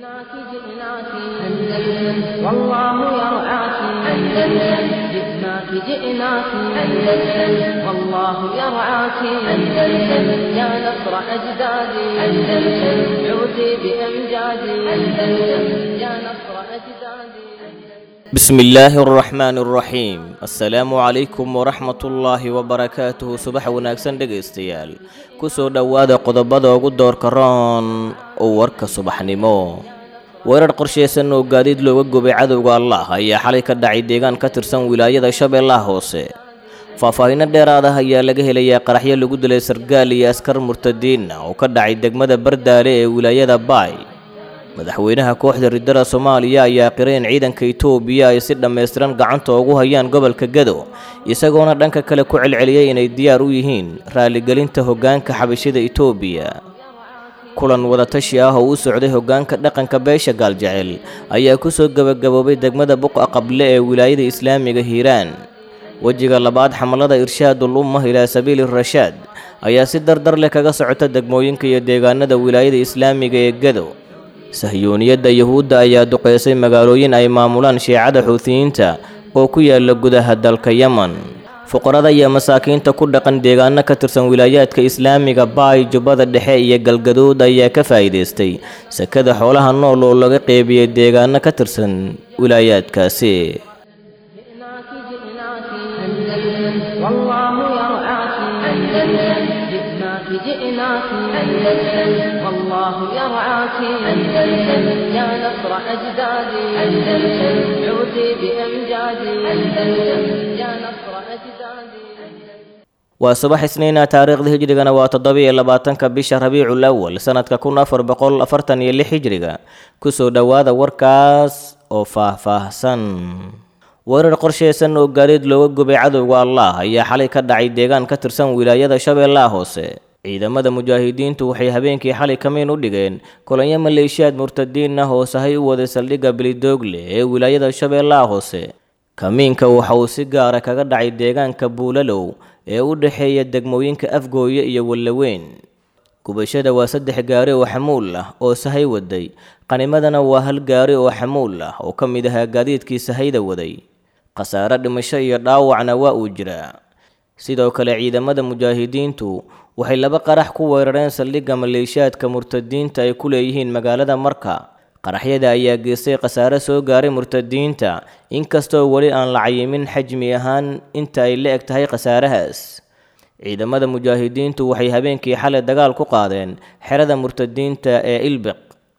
جئناك جئناك أندلس والله يرعاك أندلس جئناك جئناك أندلس والله يرعاك أندلس يا نصر أجدادي أندلس عودي بأمجادي أندلس يا نصر أجدادي بسم الله الرحمن الرحيم السلام عليكم ورحمة الله وبركاته subax wanaagsan dhegaystayaal kusoo dhowaada qodobada ugu doorka roon oo warka subaxnimo weerar qorshaysan oo gaadiid looga gubay cadowga allah ayaa xalay ka dhacay deegaan ka tirsan wilaayada shabeellaha hoose faahfaahinno dheeraad ah ayaa laga helayaa qaraxyo lagu dilay sargaal iyo askar murtadiin ah oo ka dhacay degmada bardaale ee wilaayada baay madaxweynaha kooxda riddada soomaaliya ayaa qiray in ciidanka itoobiya ay si dhammaystiran gacanta ugu hayaan gobolka gado isagoona dhanka kale ku celceliyey inay diyaar u yihiin raaligelinta hoggaanka xabashida itoobiya kulan wadatashi ah oo u socday hoggaanka dhaqanka beesha gaaljecel ayaa kusoo gebagaboobay degmada buqa qable ee wilaayada islaamiga hiiraan wejiga labaad xamalada irshaadul ummah ilaa sabiili rashaad ayaa si dardar leh kaga socota degmooyinka iyo deegaanada wilaayada islaamiga ee gado sahyooniyadda yuhuudda ayaa duqeysay magaalooyin ay maamulaan shiicada xuutiyiinta oo ku yaala gudaha dalka yemen fuqarada iyo masaakiinta ku dhaqan deegaano ka tirsan wilaayaadka islaamiga baay jubbada dhexe iyo galgaduud ayaa ka faa'iidaystay sakada xoolaha nool oo laga qeybiyey deegaano ka tirsan wilaayaadkaasi جئناك جئناك أندلس والله يرعاك أندلس جئناك جئناك أندلس والله يرعاك أندلس يا نصر أجدادي أندلس عودي بأمجادي أندلس يا نصر أجدادي waa subax isniina taariikhda hijrigana waa toddobiyo labaatanka bisha rabiicul awal sanadka kun afar boqol afartan iyo lix hijriga kusoo dhowaada warkaas oo faah-faahsan weerar qorshaysan oo gaadiid looga gubay cadowga allah ayaa xalay ka dhacay deegaan ka tirsan wilaayada shabeellaha hoose ciidamada mujaahidiintu waxay habeenkii xalay kamiin u dhigeen kulanyo maleeshiyaad murtadiin ah oo sahay u waday saldhigga bilidoogle ee wilaayada shabeellaha hoose kamiinka waxa uu si gaara kaga dhacay deegaanka buulalow ee u dhexeeya degmooyinka afgooye iyo wallaweyn gubashada waa saddex gaari oo xamuul ah oo sahay waday qanimadana waa hal gaari oo xamuul ah oo ka mid ahaa gaadiidkii sahayda waday khasaare dhimasho iyo dhaawacna waa uu jiraa sidoo kale ciidamada mujaahidiintu waxay laba qarax ku weerareen saldhigga maleeshiyaadka murtadiinta ay ku leeyihiin magaalada marka qaraxyada ayaa geystay khasaare soo gaaray murtadiinta inkastoo weli aan la cayimin xajmi ahaan inta ay la eg tahay khasaarahaas ciidamada mujaahidiintu waxay habeenkii xalay dagaal ku qaadeen xerada murtadiinta ee ilbiq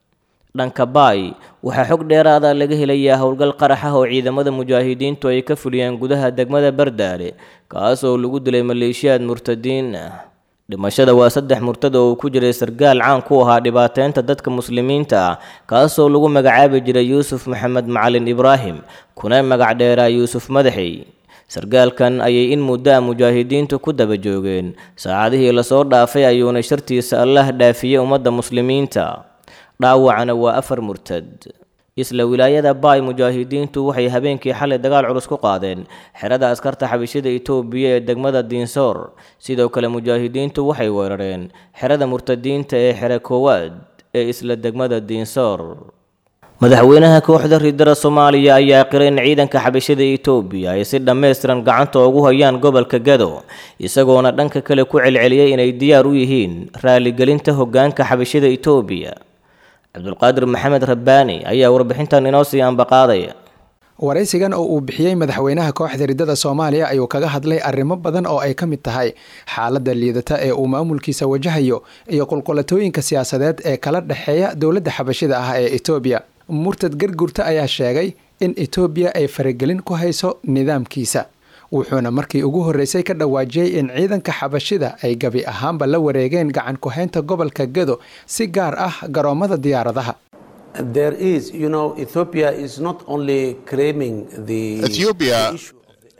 dhanka baay waxaa xog dheeraada laga helayaa howlgal qarax ah oo ciidamada mujaahidiintu ay ka fuliyeen gudaha degmada bardaale kaas oo lagu dilay maleeshiyaad murtadiin ah dhimashada waa saddex murtad oo uu ku jiray sargaal caan ku ahaa dhibaateynta dadka muslimiinta ah kaasoo lagu magacaabi jiray yuusuf maxamed macalin ibraahim kuna magac dheeraa yuusuf madaxey sargaalkan ayay in muddo a mujaahidiintu ku daba joogeen saacadihii lasoo dhaafay ayuuna shartiisa allah dhaafiyey ummadda muslimiinta dhaawacana waa afar murtad isla wilaayada baay mujaahidiintu waxay habeenkii xalay dagaal culus ku qaadeen xerada askarta xabishida itoobiya ee degmada diinsoor sidoo kale mujaahidiintu waxay weerareen xerada murtadiinta ee xere koowaad ee isla degmada diinsoor madaxweynaha kooxda riddada soomaaliya ayaa qiray in ciidanka xabashida itoobiya ay si dhammaystiran gacanta ugu hayaan gobolka gado isagoona dhanka kale ku celceliyey inay diyaar u yihiin raaligelinta hoggaanka xabashida itoobiya cabdulqaadir maxamed rabbaani ayaa warbixintan inoo sii ambaqaadaya waraysigan oo uu bixiyey madaxweynaha kooxda riddada soomaaliya ayuu kaga hadlay arrimo badan oo ay ka mid tahay xaaladda liidata ee uu maamulkiisa wajahayo iyo qulqulatooyinka siyaasadeed ee kala dhexeeya dowladda xabashida ah ee etoobiya murtad gargurta ayaa sheegay in etoobiya ay faragelin ku hayso nidaamkiisa wuxuuna markii ugu horreysay ka dhawaajiyey in ciidanka xabashida ay gabi ahaanba la wareegeen gacan ku-haynta gobolka gado si gaar ah garoomada diyaaradaha There is, you know, Ethiopia is not only claiming the Ethiopia issue of the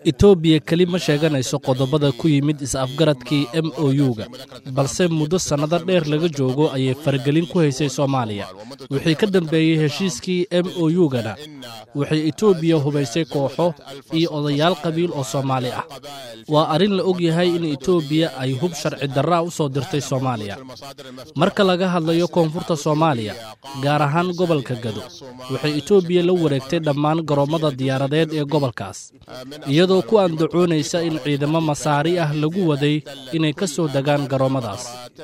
etoobiya keli ma sheeganayso qodobada ku yimid is-afgaradkii m o u-ga balse muddo sannado dheer laga joogo ayay faragelin ku haysay soomaaliya wixii ka dambeeyey heshiiskii m o u-gana waxay etoobiya hubaysay kooxo iyo odayaal qabiil oo soomaali ah waa arrin la og yahay in etoobiya ay hub sharci darraa u soo dirtay soomaaliya marka laga hadlayo koonfurta soomaaliya gaar ahaan gobolka gado waxay etoobiya la wareegtay dhammaan garoommada diyaaradeed ee gobolkaas iyadoo ku andacoonaysa in ciidamo masaari ah lagu waday inay ka soo degaan garoommadaas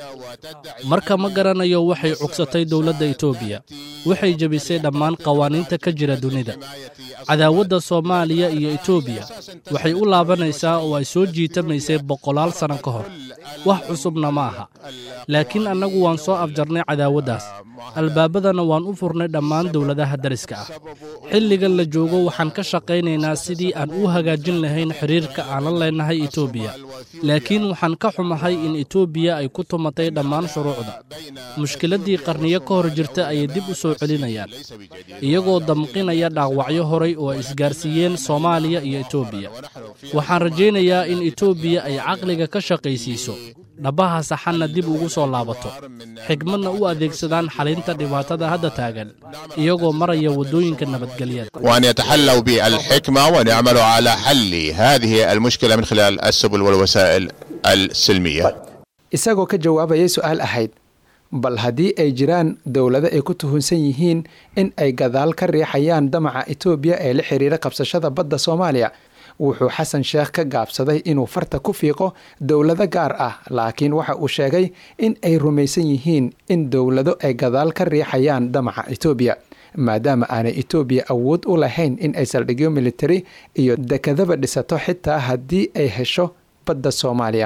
marka ma garanayo waxay cugsatay dowladda etoobiya waxay jebisay dhammaan qawaaniinta ka jira dunida cadaawadda soomaaliya iyo etoobiya waxay u laabanaysaa oo ay soo jiitamaysay boqolaal sanno ka hor wax cusubna ma aha laakiin annagu waan soo afjarnay cadaawaddaas albaabadana waan u furnay dhammaan dowladaha dariska ah xilligan la joogo waxaan ka shaqaynaynaa sidii aan u hagaajin lahayn xidhiirka aanan leenahay etoobiya laakiin waxaan ka xumahay in etoobiya ay ku tumatay dhammaan shuruucda mushkiladdii qarniyo ka hor jirta ayay dib u soo celinayaan iyagoo damqinaya dhaawacyo horay oo ay isgaarsiiyeen soomaaliya iyo etoobiya waxaan rajaynayaa in etoobiya ay caqliga ka shaqaysiiso dhabbaha saxanna dib ugu soo laabato xigmadna u adeegsadaan xalinta dhibaatada hadda taagan iyagoo maraya waddooyinka nabadgelyada وأن يتحلوا بالحكمة وأن يعملوا على حل هذه المشكلة من خلال السبل والوسائل السلمية isagoo ka jawaabayay su-aal ahayd bal haddii ay jiraan dowlado ay ku tuhunsan yihiin in ay gadaal ka riixayaan damaca etoobiya ee la xiriira qabsashada badda soomaaliya wuxuu xasan sheekh ka gaabsaday inuu farta ku fiiqo dowlado gaar ah laakiin waxa uu sheegay in ay rumaysan yihiin in dowlado ay gadaal ka riixayaan damaca etoobiya maadaama aanay etoobiya awood u lahayn in ay saldhigyo militari iyo dekadaba dhisato xitaa haddii ay hesho badda soomaaliya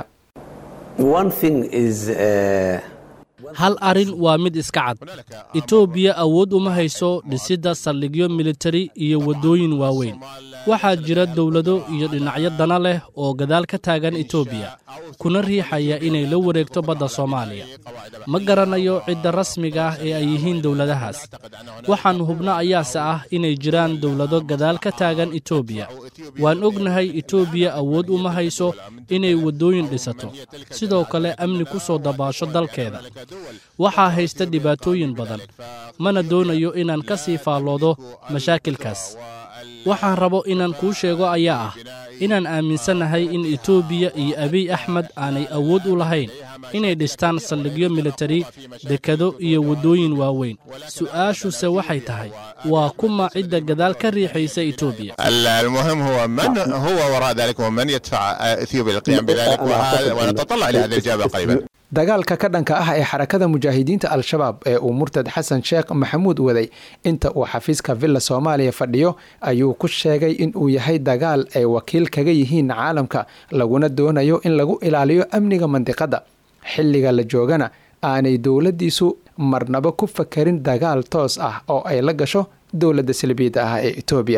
hal arrin waa mid iska cad etoobiya awood uma hayso dhisidda saldhigyo militari iyo waddooyin waaweyn waxaa jira dowlado iyo dhinacyo dana leh oo gadaal ka taagan etoobiya kuna riixaya inay la wareegto badda soomaaliya ma garanayo cidda rasmiga ah ee ay yihiin dowladahaas waxaan hubno ayaase ah inay jiraan dowlado gadaal ka taagan etoobiya waan ognahay etoobiya awood uma hayso inay waddooyin dhisato sidoo kale amni ku soo dabaasho dalkeeda waxaa haysta dhibaatooyin badan mana doonayo inaan ka sii faalloodo mashaakilkaas waxaan rabo inaan kuu sheego ayaa ah inaan aaminsannahay in etoobiya iyo abiy axmed aanay awood u lahayn inay dhistaan saldhigyo militari dekado iyo waddooyin waaweyn su'aashuse waxay tahay waa kuma cidda gadaal ka riixaysa etoobiya المهم هو من هو وراء ذلك ومن يدفع اثيوبيا للقيام بذلك وهذا ونتطلع الى هذه الاجابه قريبا dagaalka ka dhanka ah ee xarakada mujaahidiinta al-shabaab ee uu murtad xasan sheekh maxamuud waday inta uu xafiiska villa soomaaliya fadhiyo ayuu ku sheegay in uu yahay dagaal ay wakiil kaga yihiin caalamka laguna doonayo in lagu ilaaliyo amniga mandiqadda xilliga la joogana aanay dowladdiisu marnaba ku fakarin dagaal toos ah oo ay la gasho dowladda salbiidda ah ee etoobiya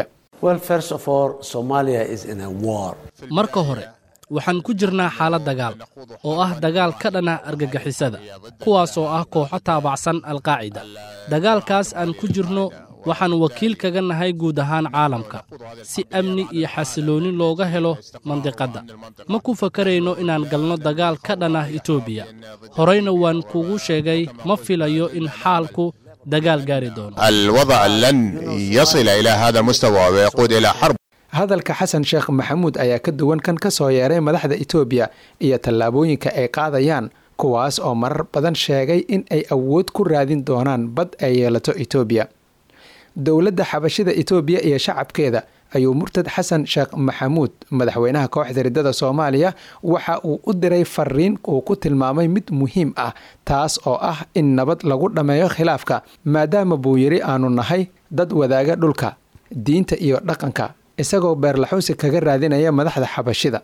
marka hore waxaan ku jirnaa xaalad dagaal oo ah dagaal ka dhana argagixisada kuwaasoo ah kooxo taabacsan alqaacida dagaalkaas aan ku jirno waxaan wakiil kaga nahay guud ahaan caalamka si amni iyo xasiloonni looga helo mandiqadda ma ku fakarayno inaan galno dagaal ka dhanah etoobiya horeyna waan kugu sheegay ma filayo in xaalku dagaal gaari doono الوضع لن يصل الى هذا المستوى ويقود الى حرب hadalka xasan sheekh maxamuud ayaa ka duwan kan ka soo yeeray madaxda etoobiya iyo tallaabooyinka ay qaadayaan kuwaas oo marar badan sheegay in ay awood ku raadin doonaan bad ay yeelato etoobiya dowladda xabashida etoobiya iyo shacabkeeda ayuu murtad xasan sheekh maxamuud madaxweynaha kooxda riddada soomaaliya waxa uu u diray fariin uu ku tilmaamay mid muhiim ah taas oo ah in nabad lagu dhammeeyo khilaafka maadaama buu yidhi aanu nahay dad wadaaga dhulka diinta iyo dhaqanka isagoo beerlaxuusi kaga raadinaya madaxda xabashida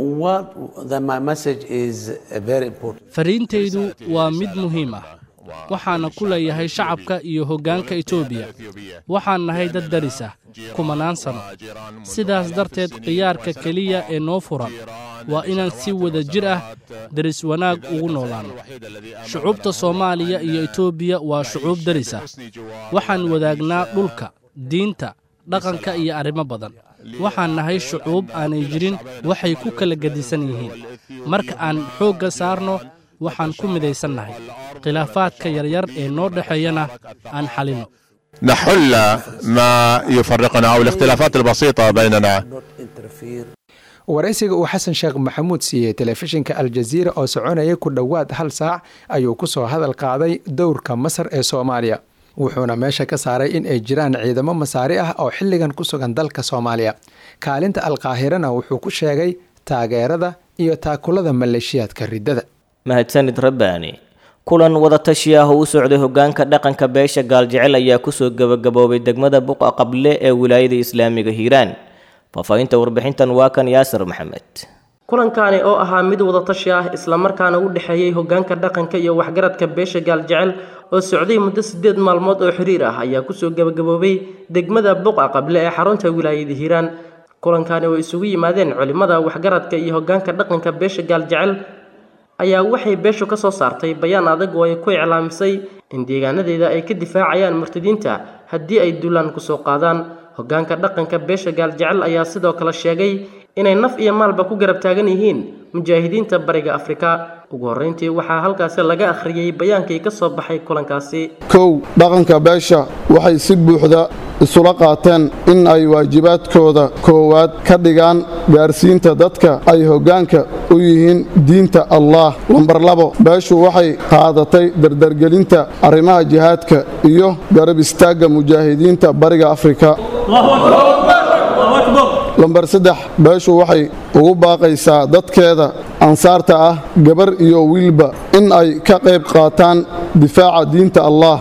fariintaydu waa mid muhiim ah waxaana ku leeyahay shacabka iyo hoggaanka etoobiya waxaan nahay dad daris ah kumanaan sano sidaas darteed khiyaarka keliya ee noo furan waa inaan si wada jir ah deris wanaag ugu noolaanno shucuubta soomaaliya iyo etoobiya waa shucuub deris ah waxaan wadaagnaa dhulka diinta dhaqanka iyo arrimo badan waxaan nahay shucuub aanay jirin waxay ku kala gedisan yihiin marka aan xoogga saarno waxaan ku midaysan nahay khilaafaadka yaryar ee noo dhexeeyana aan xalinno نحل ما يفرقنا أو الاختلافات البسيطة بيننا waraysiga uu xasan sheekh maxamuud siiyey telefishinka aljaziira oo soconaya ku dhowaad hal saac ayuu kusoo hadal qaaday dowrka masar ee soomaaliya wuxuuna meesha ka saaray in ay jiraan ciidamo masaari ah oo xilligan ku sugan dalka soomaaliya kaalinta alkaahirana wuxuu ku sheegay taageerada iyo taakulada maleeshiyaadka riddada mahadsanid rabbaani kulan wadatashi ah oo u socday hogaanka dhaqanka beesha gaaljecel ayaa kusoo gebagaboobay degmada buqa qable ee wilaayada islaamiga hiiraan faahfaahinta warbixintan waa kan yaasir maxamed kulankani oo ahaa mid wadatashi ah islamarkaana u dhexeeyey hogaanka dhaqanka iyo waxgaradka beesha gaaljecel oo socday muddo sideed maalmood oo xiriir ah ayaa kusoo gebagaboobay degmada buqa qable ee xarunta wilaayada hiiraan kulankani oo isugu yimaadeen culimada waxgaradka iyo hogaanka dhaqanka beesha gaaljecel ayaa waxay beeshu ka soo saartay bayaan adag oo ay ku iclaamisay in deegaanadeeda ay ka difaacayaan murtadiinta haddii ay duulaan kusoo qaadaan hogaanka dhaqanka beesha gaaljecel ayaa sidoo kale sheegay inay naf iyo maalba ku garab taagan yihiin mujaahidiinta bariga afrika ugu horreyntii waxaa halkaasi laga akhriyey bayaankii ka soo baxay kulankaasi kow dhaqanka beesha waxay si buuxda isula qaateen in ay waajibaadkooda koowaad ka dhigaan gaarsiinta dadka ay hoggaanka u yihiin diinta allah lambar labo beeshu waxay qaadatay dardargelinta arrimaha jihaadka iyo garab istaagga mujaahidiinta bariga afrika lambar saddex beeshu waxay ugu baaqaysaa dadkeeda ansaarta ah gabar iyo wiilba in ay ka qayb qaataan difaaca diinta allah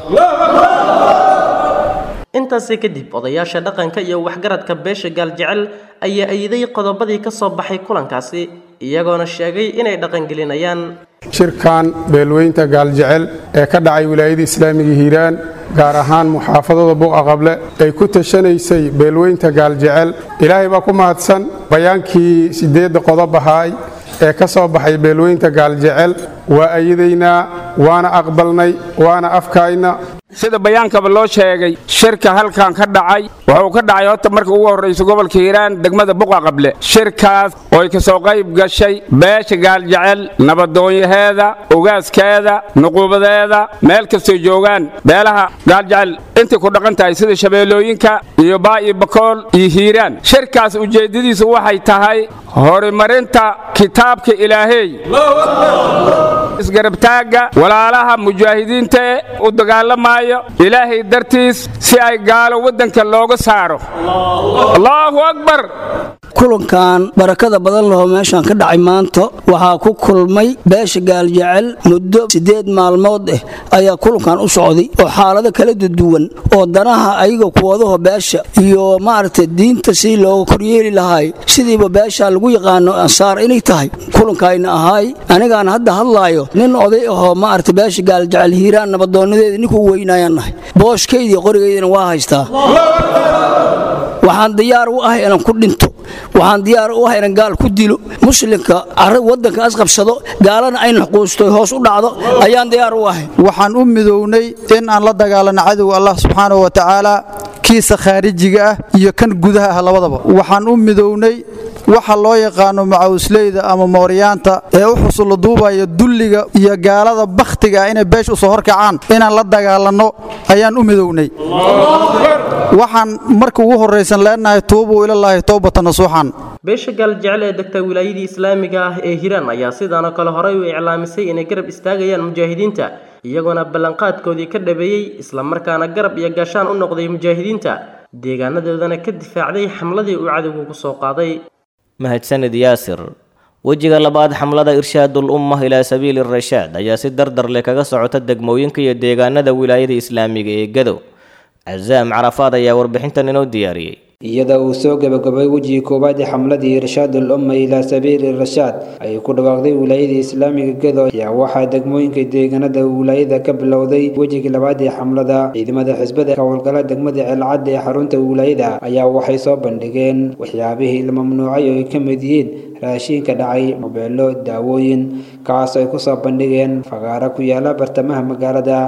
intaasi kadib odayaasha dhaqanka iyo waxgaradka beesha gaaljecel ayaa ayiday qodobadii ka soo baxay kulankaasi iyagoona sheegay inay dhaqangelinayaan shirkan beelweynta gaaljecel ee ka dhacay wilaayada islaamiga hiiraan gaar ahaan muxaafadada buqa qable ay ku tashanaysay beelweynta gaaljecel ilaahay baa ku mahadsan bayaankii sideedda qodob ahaay ee ka soo baxay beelweynta gaaljecel waa ayadaynaa waana aqbalnay waana afkayna sida bayaankaba loo sheegay shirka halkan ka dhacay wuxuu ka dhacay horta marka ugu horraysa gobolka hiiraan degmada buqa qable shirkaas ooy ka soo qayb gashay beesha gaaljecel nabadoonyaheeda ogaaskeeda nuquubadeeda meel kastoo joogaan beelaha gaaljecel intay ku dhaqan tahay sida shabeellooyinka iyo baa iyo bakool iyo hiiraan shirkaas ujeeddadiisu waxay tahay horumarinta kitaabka ilaaheey isgarabtaagga walaalaha mujaahidiinta ee u dagaalamaayo ilaahay dartiis si ay gaalo waddanka looga saaro allaahu akbar kulankan barakada badan lahoo meeshaan ka dhacay maanta waxaa ku kulmay beesha gaaljecel muddo siddeed maalmood ah ayaa kulankan u socday oo xaalado kala duwan oo danaha ayaga kuwadaho beesha iyo maaragtay diinta si looga koryeeli lahaay sidiiba beesha lagu yaqaano ansaar inay tahay kulankayna ahaay anigaan hadda hadlaayo nin oday ahoo maaragtay beesha gaaljecel hiiraan nabadoonadeeda ninkuu weynayaan nahay booshkaydii qorigaydana waa haystaa waxaan diyaar u ahay inaan ku dhinto waxaan diyaar u ahay inaan gaal ku dilo muslimka waddanka asqabsado gaalana ayna xuquusto hoos u dhacdo ayaan diyaar u ahay waxaan u midownay in aan la dagaalano cadowga allah subxaanahu wa tacaala kiisa khaarijiga ah iyo kan gudaha ah labadaba waxaan u midownay waxa loo yaqaano macawisleyda ama mooryaanta ee u xusulla duubaya dulliga iyo gaalada bakhtiga ah inay beesha usoo horkacaan inaan la dagaalanno ayaan u midownay waxaan marka ugu horraysan leenahay tuubuu ilallaahi towbata nasuuxan beesha gaaljecel ee degta wilaayadii islaamiga ah ee hiiraan ayaa sidaanoo kale horey u iclaamisay inay garab istaagayaan mujaahidiinta iyagoona ballanqaadkoodii ka dhabeeyey islamarkaana garab iyo gaashaan u noqday mujaahidiinta deegaanadoodana ka difaacday xamladii uu cadowgu ku soo qaaday mahadsanid yaasir wejiga labaad xamlada irshaadul ummah ilaa sabiili rashaad ayaa si dardar leh kaga socota degmooyinka iyo deegaanada wilaayada islaamiga ee gadow casaam carafaad ayaa warbixintan inoo diyaariyey iyada uu soo gabagabay wejigii koowaad ee xamladii irshaadul umma ilaa sabiili rashaad ayay ku dhawaaqday wilaayada islaamiga gedo ayaa waxaa degmooyinka deegaanada wilaayada ka bilowday wejigii labaad ee xamlada ciidamada xisbada ka howlgala degmada ceelcad ee xarunta wilaayada ayaa waxay soo bandhigeen waxyaabihii la mamnuucay oo ay ka mid yihiin raashiinka dhacay mobeelo daawooyin kaas ay kusoo bandhigeen fagaaro ku yaala bartamaha magaalada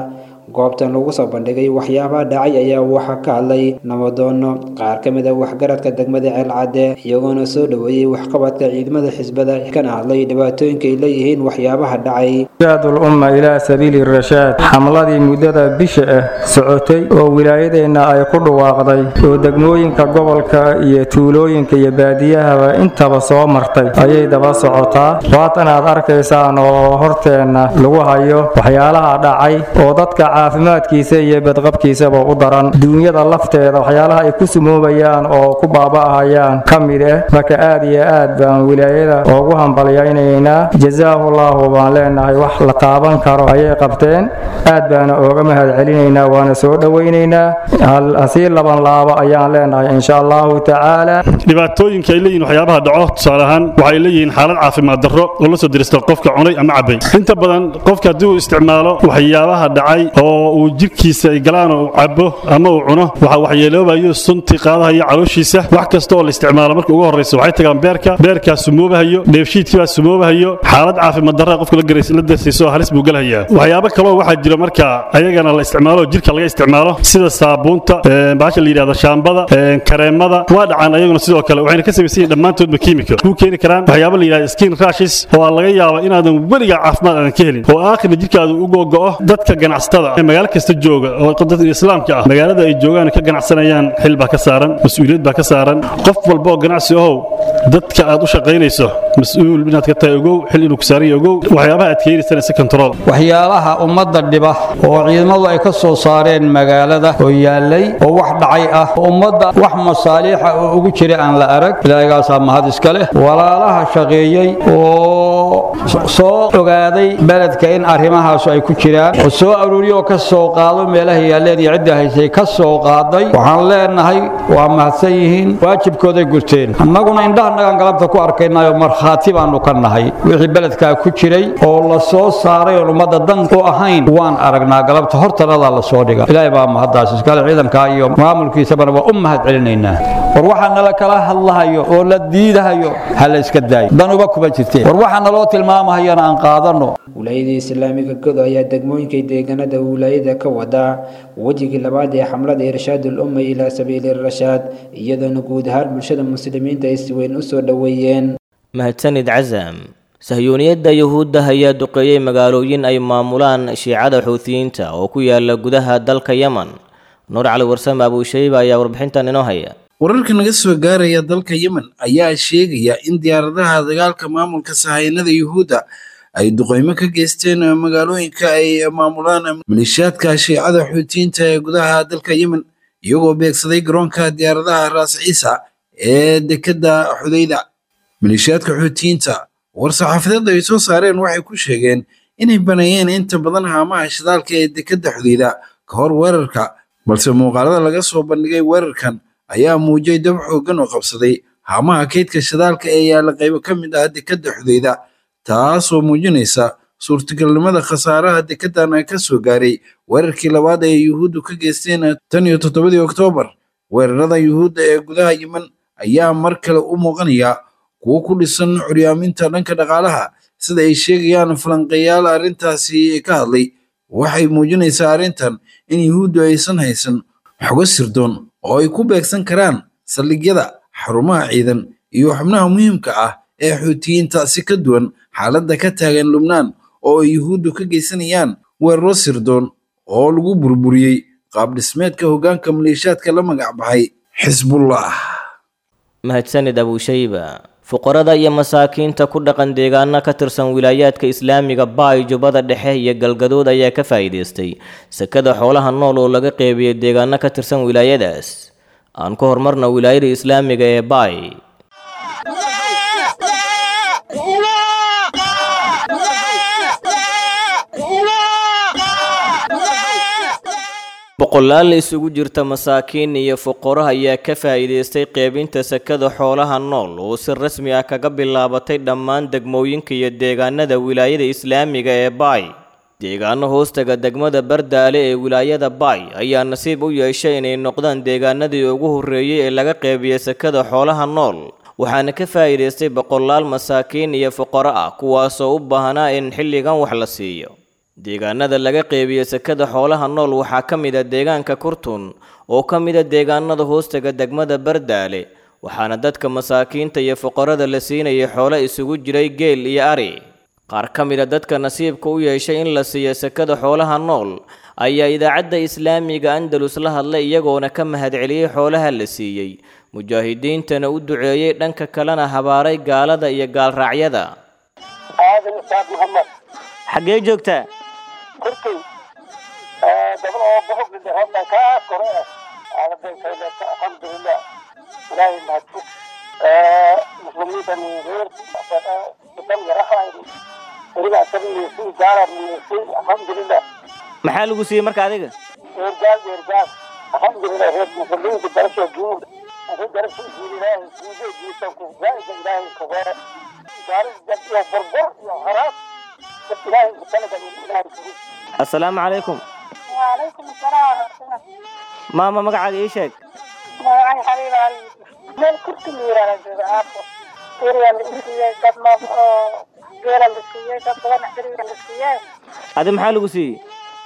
goobtan lagu soo bandhigay waxyaabaha dhacay ayaa waxaa ka hadlay nabadoono qaar ka mid a waxgaradka degmada ceelcadde iyagoona soo dhoweeyey waxqabadka ciidamada xisbada kana hadlay dhibaatooyinka ay leeyihiin waxyaabaha dhacay jaadul umma ilaa sabiili rashaad xamladii muddada bisha ah socotay oo wilaayadeenna ay ku dhawaaqday oo degmooyinka gobolka iyo tuulooyinka iyo baadiyahaba intaba soo martay ayay daba socotaa waatan aad arkaysaan oo horteenna lagu hayo waxyaalaha dhacay oo dadka caafimaadkiisa iyo badqabkiisaba u daran duunyada lafteeda waxyaalaha ay ku sumoobayaan oo ku baaba'ahayaan ka mid ah marka aad iyo aad baan wilaayada ugu hambalyaynaynaa jazaahullahu baan leenahay wax la taaban karo ayay qabteen aad baana ooga mahad celinaynaa waana soo dhowaynaynaa hasii laban laabo ayaan leenahay insha allahu tacaala dhibaatooyinka ay leeyihin waxyaabaha dhaco tusaale ahaan waxay leeyihiin xaalad caafimaad darro oo la soo dirista qofka cunay ama cabay inta badan qofka haddii uu isticmaalo waxyaabaha dhacay oo uu jirkiisa ay galaan oo uu cabo ama uu cuno waxa waxyeeloobayo sunti qaadahayo calooshiisa wax kasta oo la isticmaalo marka ugu horreysa waxay tagaan beerka beerkaa sumoobahayo dheefshiidkii baa sumoobahayo xaalad caafimaad darra qofka la garas- la darsiiso halis buu galahayaa waxyaabo kaloo waxaa jira marka ayagana la isticmaalo jirka laga isticmaalo sida saabuunta ee, bahasha la yidhahdo shaambada ee, kareemada waa dhacaan ayaguna sidoo kale waxayna ka samaysan yihiin dhammaantoodba kiimika kuu keeni karaan waxyaabo la yidhahdo skin rashes oo aan laga yaabo inaadan weligaa caafimaad aadan ka helin oo aakhirna jirkaadu u gogo'o dadka ganacsatada ee magaalo kasta jooga oo dadka islaamka ah magaalada ay joogaan ka ganacsanayaan xil baa ka saaran mas-uuliyad baa ka saaran qof walba oo ganacsi ahow dadka aad u shaqaynayso mas-uul inaad ka tahay ogow xil inuu ku saaran yahay ogow waxyaabaha aad keenaysana si control waxyaalaha ummadda dhiba oo ciidamadu ay ka soo saareen magaalada oo yaallay oo wax dhacay ah oo ummadda wax masaaliixa oo ugu jira aan la arag ilaahigaasaa mahad iska leh walaalaha shaqeeyey oo soo ogaaday beledka in arrimahaasu ay ku jiraan oo soo aruuriyo oo ka soo qaado meelaha yaalleen iyo cidda haysay ka soo qaaday waxaan leenahay waa mahadsan yihiin waajibkooday gurteen annaguna indhahanagaan galabta ku arkaynayo markhaati baanu ka nahay wixii beledkaa ku jiray oo la soo saaray oon ummadda dan u ahayn waan aragnaa galabta hortanadaa la soo dhiga ilaahay baa mahaddaas iskale ciidankaa iyo maamulkiisabana waa u mahad celinaynaa war waxaa nala kala hadlahayo oo la diidahayo ha la iska daayo danuba kuma jirteen war waxaa naloo tilmaamahayana aan qaadanno wilaayada islaamiga godo ayaa degmooyinka deegaanada wilaayada ka wada wejigii labaad ee xamlada irshaadul umma ilaa sabiili rashaad iyadoona guud ahaan bulshada muslimiinta ay si weyn u soo dhoweeyeen mahadsanid casam sahyuuniyadda yuhuudda ayaa duqeeyey magaalooyin ay maamulaan shiicada xuutiyiinta oo ku yaala gudaha dalka yemen nuur cali warsame abuushayba ayaa warbixintan inoo haya wararka naga soo gaaraya dalka yemen ayaa sheegaya in diyaaradaha dagaalka maamulka sahayanada yuhuudda ay duqeymo ka geysteen magaalooyinka ay maamulaan maleeshiyaadka shiicada xuutiyiinta ee gudaha dalka yemen iyagoo beegsaday garoonka diyaaradaha raas ciisa ee dekedda xudayda maleeshiyaadka xuutiyiinta war-saxaafadeed ay soo saareen waxay ku sheegeen inay baneeyeen inta badan haamaha shidaalka ee dekedda xudayda ka hor weerarka balse muuqaalada laga soo bandhigay weerarkan ayaa muujiyay dab xooggan oo qabsaday haamaha kaydka shidaalka ee yaalla qaybo ka mid ah dekedda xudayda taasoo muujinaysa suurtagalnimada khasaaraha dekeddan ka soo gaaray weerarkii labaad ee yuhuuddu ka geysteen tan iyo toddobadii oktoobar weerarada yuhuudda ee gudaha yemen ayaa mar kale u muuqanaya kuwo ku dhisan curyaaminta dhanka dhaqaalaha sida ay sheegayaan falanqeeyaal arrintaasi ka hadlay waxay muujinaysaa arrintan in yuhuuddu aysan haysan xogo sirdoon oo ay ku beegsan karaan saldhigyada xarumaha ciidan iyo xubnaha muhiimka ah ee xuutiyiinta si ka duwan xaaladda ka taagan lubnaan oo ay yuhuuddu ka geysanayaan weeraro sirdoon oo lagu burburiyey qaab dhismeedka hoggaanka maleeshiyaadka la magac baxay xisbullah mahadsanid abuushayba fuqarada iyo masaakiinta ku dhaqan deegaano ka tirsan wilaayaadka islaamiga baay jubbada dhexe iyo galgadood ayaa ka faa'iidaystay sekada xoolaha nool oo laga qeybiyey deegaano ka tirsan wilaayadaas aan ku horumarna wilaayada islaamiga ee baay boqolaal isugu jirta masaakiin iyo fuqaro ayaa ka faa'iidaystay qeybinta sekada xoolaha nool oo si rasmi ah kaga bilaabatay dhammaan degmooyinka iyo deegaanada wilaayada islaamiga ee baay deegaano hoostaga degmada bardaale ee wilaayada baay ayaa nasiib u yeeshay inay noqdaan deegaanadii ugu horreeyey ee laga qeybiyey sekada xoolaha nool waxaana ka faa'iidaystay boqolaal masaakiin iyo fuqaro ah kuwaasoo u baahnaa in xilligan wax la siiyo deegaanada laga qeybiyo sekada xoolaha nool waxaa ka mid a deegaanka kurtun oo ka mid a deegaanada hoostaga degmada bardaale waxaana dadka masaakiinta iyo fuqarada la siinayay xoolo isugu jiray geel iyo ari qaar ka mid a dadka nasiibka u yeeshay in la siiyo sekada xoolaha nool ayaa idaacadda islaamiga andalus la hadlay iyagoona ka mahadceliyey xoolaha la siiyey mujaahidiintana u duceeyey dhanka kalena habaaray gaalada iyo gaalraacyada aadan isaaq maxamed xaggee joogtaa kurkay gabal oo bohog hadda kaa kore ah aaladenkayleeta alxamdulilah ilaahay mahadfug muslimiinta reer dan yarahayn weliba asaga iyosi gaala miyosay alxamdulilah maxaa lagu siiyey marka adiga eergaal eergaal alxamdulilah reer muslimiinta darasha guud ase darasha guud ilaahay suuga jiisanku zaaida ilaahay kabeere gaalis dad iyo burbur iyo haraas dad ilaahay kutalaga ilaahay sugu assalaamu calaykum وعليكم السلام ورحمة الله maama magacaaga ii sheeg magacay xaliil ali meel kurti la yiraahdo jooga aafo eriya la isiiyey dad noob oo geela la siiyey dad badan eriya la siiyey adi maxaa lagu siiyey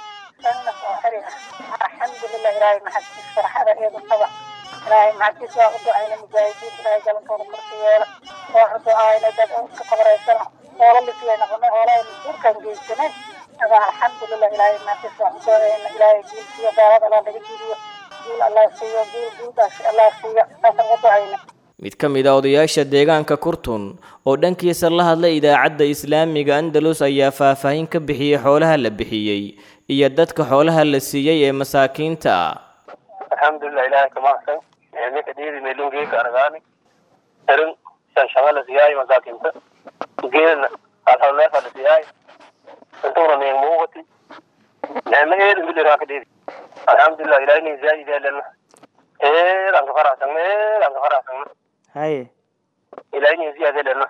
sanna oo xeri ah alxamdulilah ilaahay maxadkiis farxada iyada qaba ilaahay maxadkiis waa u ducayna mujaahidiin ilaahay galankooda korka yeela waa u ducaayna dad ka qabraysana hoola la siiyey noqonay hoolahay urkan geysanay aga alxamdulilah ilaahay maxadkiis waa u ducayna ilaahay giilsiyo gaalada alla laga jidiyo giil allah siiyo giil guuldaas allah siiyo saasaan u ducayna mid ka mid a odayaasha deegaanka kurtun oo dhankiisa la hadlay idaacadda islaamiga andalus ayaa faahfaahin ka bixiyey xoolaha la bixiyey iyo dadka xoolaha la siiyey ee masaakiinta ah alxamdulilah ilaahay ka mahadsan ninka dhiidi meelungeeka aragaani erin shanshaga la siyaay masaakinta geelna alhalneefa la siyaay intuuna nin muuqati nicmo eed miliraa ka dhiidi alxamdulilah ilaahay nin zaa'id eelena eedaan ka faraxsagna eedaan ka faraxsagna haye ilaahay nin ziyaad eelena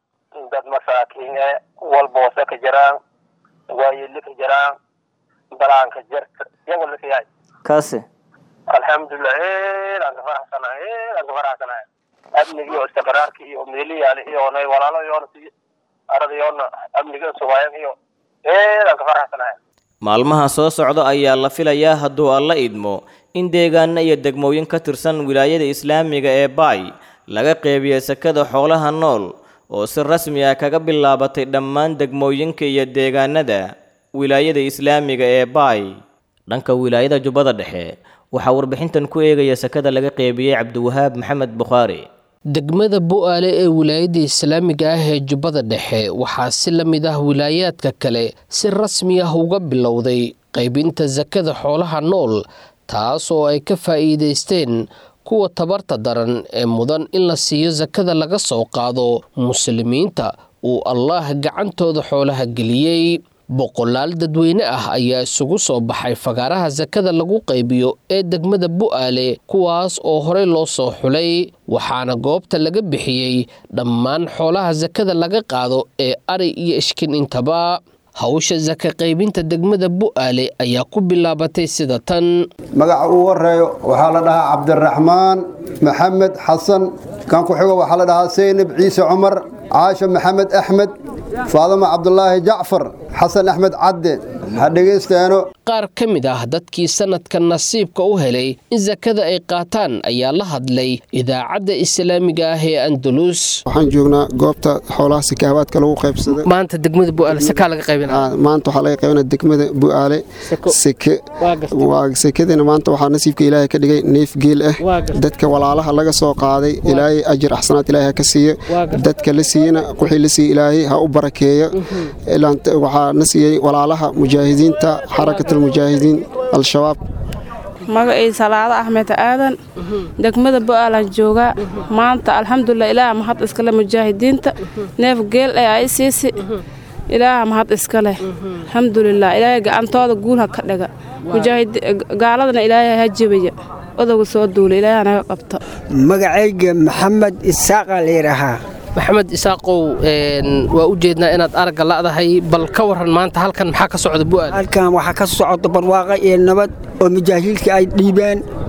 dad masaakiin ee walboose ka jiraan waayeli ka jiraan balaanka jirta iyago la siyaay kaase alxamdulilah eedaan ka faraxsanahay eedaan ka faraxsanahay amniga iyo istiqraarka iyo meeliyaale iyoona walaalo iyoona si arada iyoona amniga sugaayan iyo eedaan ka faraxsanahay maalmaha soo socda ayaa la filayaa hadduu alla idmo in deegaano iyo degmooyin ka tirsan wilaayada islaamiga ee baay laga qeybiyo sekada xoolaha nool oo si rasmi ah kaga bilaabatay dhammaan degmooyinka iyo deegaanada wilaayada islaamiga ee baay dhanka wilaayada jubbada dhexe waxaa warbixintan ku eegaya sekada laga qeybiyey cabdiwahaab maxamed bukhaari degmada bu'aale ee wilaayadda islaamiga ah ee jubbada dhexe waxaa si la mid ah wilaayaadka kale si rasmi ah uga bilowday qaybinta sakada xoolaha nool taas oo ay ka faa'iidaysteen kuwa tabarta daran ee mudan in la siiyo sakada laga soo qaado muslimiinta uu allaah gacantooda xoolaha geliyey boqolaal dadweyne ah ayaa isugu soo baxay fagaaraha sakada lagu qaybiyo ee degmada bu'aale kuwaas oo horey loo soo xulay waxaana goobta laga bixiyey dhammaan xoolaha sakada laga qaado ee ari iyo ishkin intaba hawsha saka qaybinta degmada bu'aale ayaa ku bilaabatay sida tan magaca uu horeeyo waxaa la dhahaa cabdiraxmaan maxamed xasan kan ku xigo waxaa la dhahaa seynab ciise cumar caasha maxamed axmed faadama cabdulaahi jacfar xasan axmed cadde ha dhegaysteeno qaar ka mid ah dadkii sanadka nasiibka u helay in sakada ay qaataan ayaa la hadlay idaacadda islaamiga ah ee andalus waxaan joognaa goobta xoolaha sikaabaadka lagu qaybsaday maanta degmada bu'aale sakaa laga qaybinaa maanta waxaa laga qaybinaa degmada bu'aale seke waa sekadina maanta waxaa nasiibka ilaahay ka dhigay neef geel ah dadka walaalaha laga soo qaaday ilaahay ajir axsanaad ilaahay ha ka siiyo dadka la siiyena wixii la siiyey ilaahay ha u barakeeyo waxaa na siiyey walaalaha mujaahidiinta xarakatulmujaahidiin al-shabaab magacii salaado axmed aadan degmada bo'aalan joogaa maanta alxamdulilah ilaaha mahad iskale mujaahidiinta neef geel ee ay siisi ilaaha mahad iskale alxamdulilah ilaahay gacantooda guul ha ka dhiga gaaladana ilaahay ha jebaya odowga soo duula ilaahay naga qabta magacayga maxamed isaaqa layidhaahaa maxamed isaaqow waa u jeednaa inaad aragga la'dahay bal ka waran maanta halkan maxaa ka socda bu'aal halkan waxaa ka socda barwaaqa iyo nabad oo mujaahiilka ay dhiibeen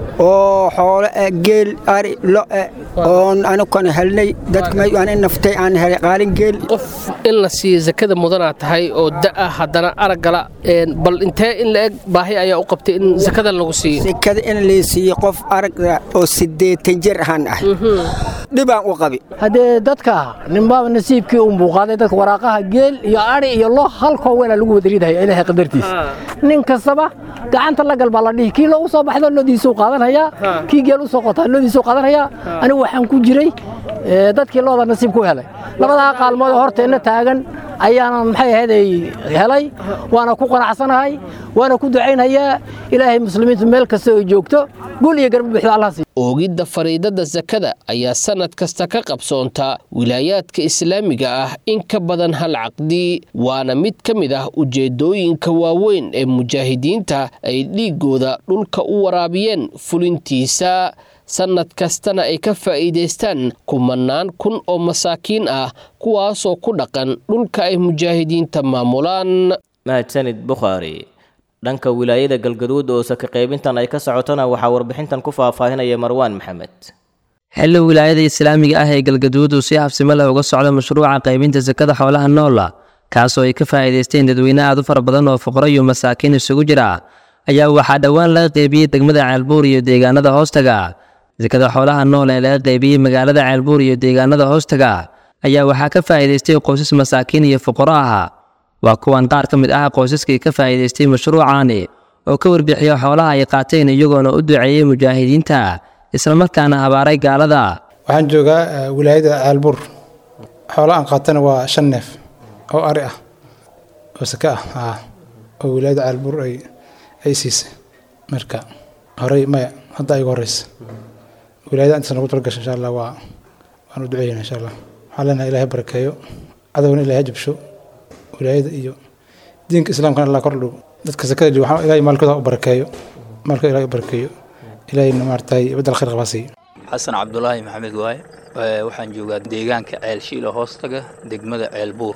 oo xoolo eh geel ari lo-e oon anukana helnay dadka may aan in naftay aan helay qaalin geel qof in la siiyo zakada mudanaa tahay oo da'a haddana araggala bal intee in la eg baahi ayaa u qabtay in zakada lagu siiyo sekada in la siiyo qof aragga oo siddeetan jir ahaan ah dhibaan u qabi haddee dadka ninbaaba nasiibkii u muuqaaday dadka waraaqaha geel iyo ari iyo lo halkoo weela lagu wadariidahaya ilaahay qadartiisa nin kastaba gacanta la gal baa la dhihi kii loogu soo baxdo loodiisuu qaadanhayaa kii geel u soo qotaa loodiisuu qaadanhayaa anigu waxaan ku jiray dadkii looda nasiib ku helay labadaa qaalmood oo horteenna taagan ayaanan maxay ahayd helay waana ku qanacsanahay waana ku ducaynhayaa ilaahay muslimiintu meel kasta oo joogto gul iyo garba buuxda allah siiyo oogidda fariidada sakada ayaa sannad kasta ka qabsoonta wilaayaadka islaamiga ah in ka badan hal caqdi waana mid ka mid ah ujeeddooyinka waaweyn ee mujaahidiinta ay dhiiggooda dhulka u waraabiyeen fulintiisa sannad kastana ay ka faa'iidaystaan kumannaan kun oo masaakiin ah kuwaasoo ku dhaqan dhulka ay mujaahidiinta maamulaan mahadsanid bukhaari dhanka wilaayada galgaduud oo saka qaybintan ay ka socotona waxaa warbixintan ku faahfaahinaya marwaan maxamed xilli wilaayada islaamiga ah ee galgaduud uu si habsimo leh uga socdo mashruuca qaybinta sakada xoolaha noola kaasoo ay ka faa'iidaysteen dadweyne aad u fara badan oo fuqaro iyo masaakiin isugu jira ayaa waxaa dhowaan laga qaybiyey degmada ceelbuur iyo deegaanada hoostaga sakada xoolaha nool ee laga qaybiyey magaalada ceelbuur iyo deegaanada hoostaga ayaa waxaa ka faa'iidaystay qoysas masaakiin iyo fuqaro ah waa kuwan qaar ka mid ah qoysaskii ka faa'iidaystay mashruucaani oo ka warbixiya xoolaha ay qaateen iyagoona u duceeyey mujaahidiinta islamarkaana habaaray gaalada waxaan joogaa wilaayada caalbuur xoolo aan qaatana waa shan neef oo ari ah oo sake ah oo wilaayada caalbuur ay siisay marka horey maya hadda igu horeysa wilaayada intaas nagu talagasha insha allah waa waan u duceeyna insha allah waxaan leenahay ilaahay barakeeyo cadowna ilaahay jabsho wilaayada iyo diinka islaamkana allah kor dhow dadka sakada jooga waxaan ilaahay maalkooda u barakeeyo maalkooda ilaahay u barakeeyo ilaahayna maaragtay badal khayr qabaa siiyo xasan cabdulaahi maxamed waaye waxaan joogaa deegaanka ceel shiila hoostaga degmada ceel buur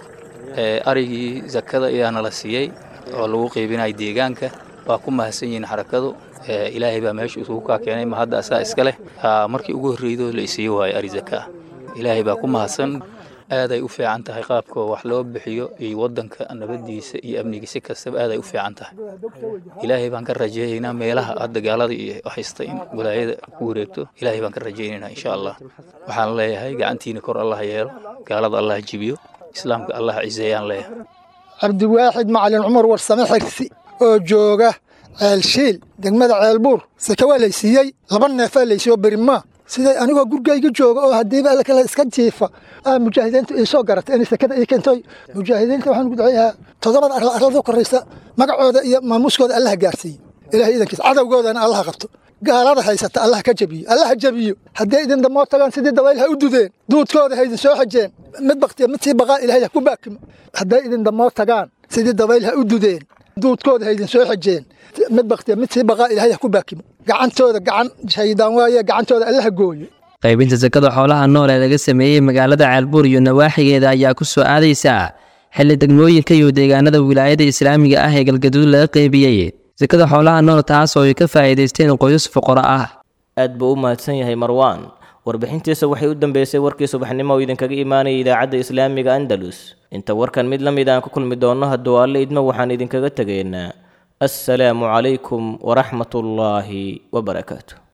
arigii zakada ayaana la siiyey oo lagu qeybinaya deegaanka waa ku mahadsan yihiin xarakadu ilaahay baa meesha isugu kaa keenay ma hadda asaa iska leh markii ugu horreydoo la isiiye waayo ari zaka ilaahay baa ku mahadsan aaday u fiican tahay qaabka wax loo bixiyo iyo wadanka nabadiisa iyo amnigiisa kastaba aaday u fiican tahay ilaahay baan ka rajaynaynaa meelaha hadda gaalada iyo haysta in walaayada ku wareegto ilaahay baan ka rajaynaynaa insha allah waxaan leeyahay gacantiina kor allah yeelo gaalada allah jibiyo islaamka allah ciseeyaan leeyahay cabdiwaaxid macalin cumar warsame xirsi oo jooga ceelshiil degmada ceelbuur sake waa laysiiyey laba neefaa laysiiyo berimaa siday anigoo gurigayga jooga oo haddiiba alla kale iska jiifa aa mujaahidiintu ii soo garatay inay sakada ii keentay mujaahidiinta waxaan ugu duceeyahaa toddobada arla arlada koraysa magacooda iyo maamuuskooda allaha gaarsiiye ilahay idankiisa cadowgoodana allaha qabto gaalada haysata allaha ka jabiyo allaha jabiyo hadday idin damoo tagaan sidii dabayl ha u dudeen duudkooda ha idin soo xajeen mid baktiya mid sii baqaa ilahay ha ku baakimo hadday idin damoo tagaan sidii dabayl ha u dudeen duudkooda ha idin soo xajeen mid baktiya mid sii baqaa ilahay ha ku baakimo gacantooda gacan shaydaan waaye gacantooda allaha gooyo qaybinta sakada xoolaha nool ee laga sameeyey magaalada ceelbuur iyo nawaaxigeeda ayaa ku soo aadaysa xilli degmooyinka iyo deegaanada wilaayada islaamiga ah ee galgaduud laga qaybiyey sakada xoolaha nool taas oo ay ka faa'iidaysteen qoysas fuqaro ah aad buu u mahadsan yahay marwaan warbixintiisa waxay u dambeysay warkii subaxnimo oo idinkaga imaanaya idaacadda islaamiga andalus inta warkan mid la mid aan ku kulmi doonno hadduu alle idmo waxaan idinkaga tegaynaa assalaamu calaykum waraxmatullaahi wabarakaatu